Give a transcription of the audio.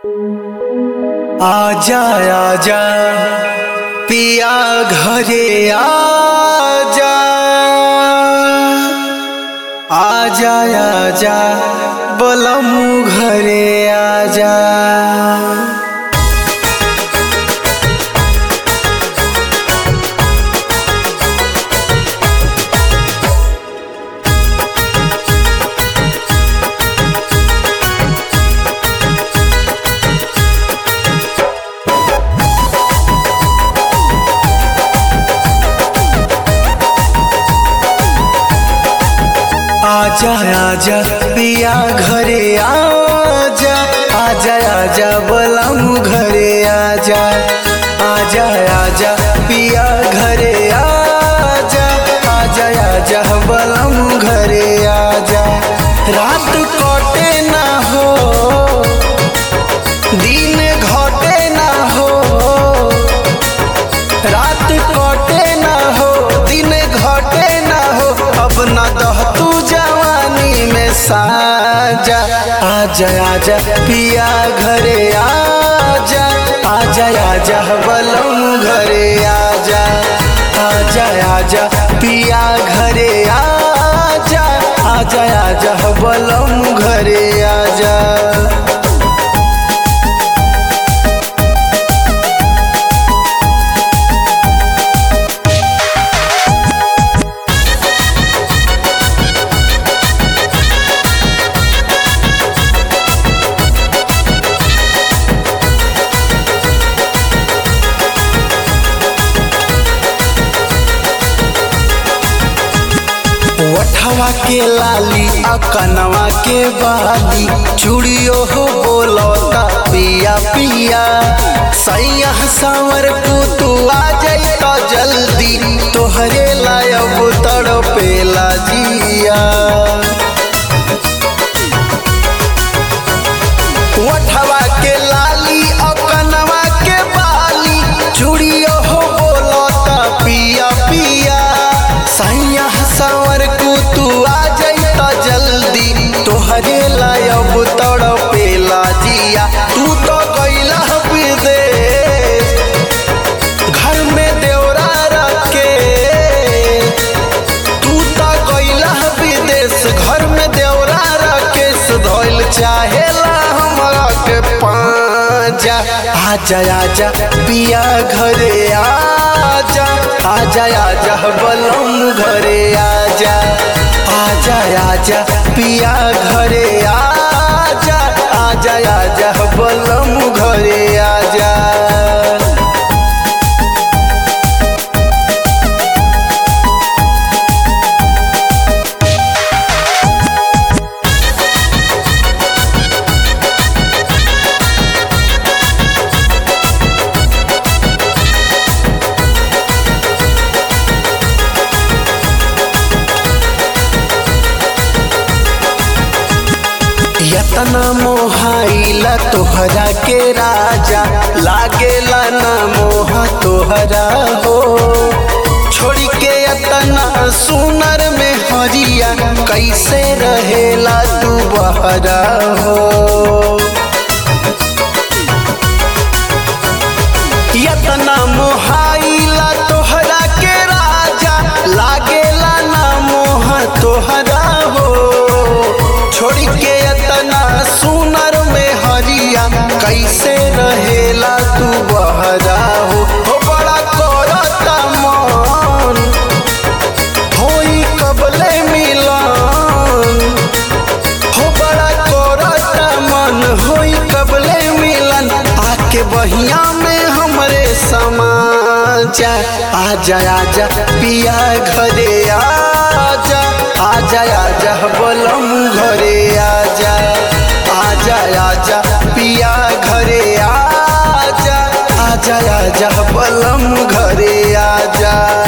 आजा आजा पिया घरे आजा आजा आजा बोलमू घरे आजा आजा आजा पिया घरे आजा आजा आजा बोलमू घरे आजा आजा आजा पिया घरे आजा आजा आजा बोलमू घरे आजा रात कटे ना हो दिन घटे ना हो रात कटे ना हो दिन घटे ना हो अब न दह तू जवानी में साजा आजा आजा पिया घरे आजा आजा आजा बलम घरे आजा आजा आजा पिया घरे आजा आजा आजा बलम घरे आजा ओठवा के लाली अकनवा के बाली चूड़ियो हो बोलता पिया पिया सैया सांवर को तू आ जाई तो जल्दी तोहरे लायब तड़पेला जिया ओठवा के लाली अकनवा के बाली चूड़ियो हो बोलता पिया पिया सैया सांवर को तू आ जाई तो जल्दी तोहरे लायब तड़पेला जिया तू तो गईला विदेश घर में देवरा रखे तू तो गईला विदेश घर में देवरा रखे सुधोइल चाहेला हमरा के पाजा आजा आजा पिया घरे आजा आजा आजा बलम घरे आजा आजा आजा पिया घरे आजा आजा आजा बलम घरे आजा यतना मोहाइला तोहरा के राजा लागेला ना मोह तोहरा हो छोड़ी के यतना सुनर में हरिया कैसे रहेला तू बहरा हो यतना मोहाइला तोहरा के राजा लागेला ना मोह तोहरा हो छोड़ी के यतना सुनर में हरिया कैसे रहेला तू बहरा हो हो बड़ा करता मन होई कबले मिलन हो बड़ा करता मन होई कबले मिलन आके बहिया में हमरे समाजा आजा आजा पिया घरे आजा आजा आजा बोलम घरे आजा आजा आजा पिया घरे आजा आजा आजा बोलम घरे आजा